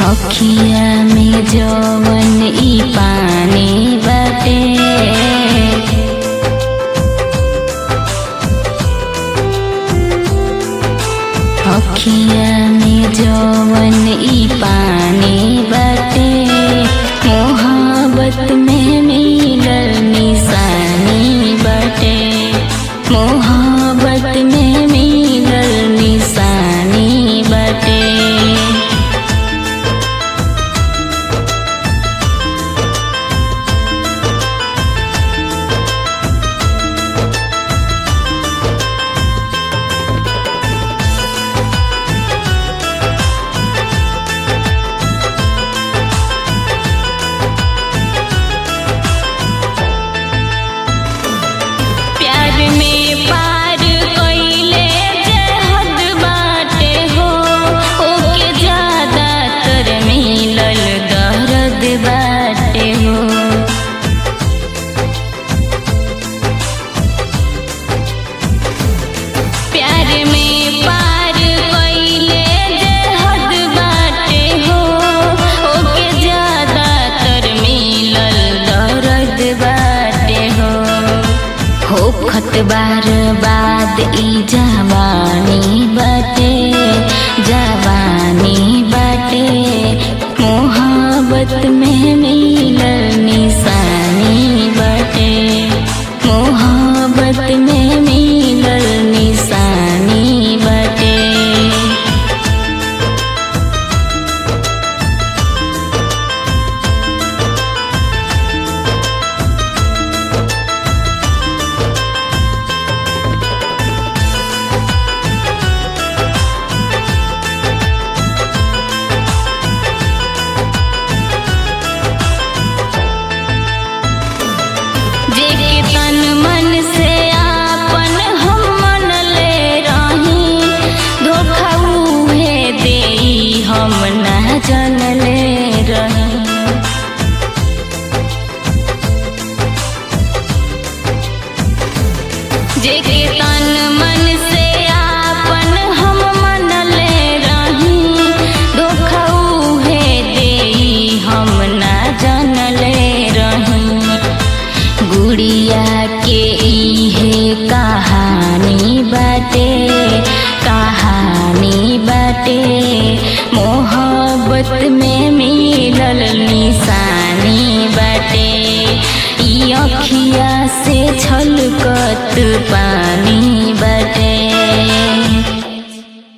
अखिया में जवन ई पानी बाटे अखिया में जवन ई पानी बाटे मोहब्बत में मिलल निशानी बाटे मोहब्बत में मिलल निशानी बाटे प्यार में पार कइले जे हद बाटे हो ओके ज्यादातर मिलल दर्द बाटे हो प्यार में पार कइले जे हद बाटे हो ओके ज्यादातर मिलल दर्द बाटे हो होखत बार बाद ई जवानी बाटे जवानी बाटे मोहब्बत में मिलल निशानी बाटे मोहब्बत में मिलल निशानी बाटे जेके तन मन से आपन हम मन ले रही धोखा उहे देई हम ना जानले रही जेके तन मन से आपन हम मन ले रही धोखा उहे देई हम ना जानले रही गुड़िया के इहे कहानी बाटे कहानी बाटे मोहब्बत में मिलल निशानी बाटे ई अखिया से छलकत पा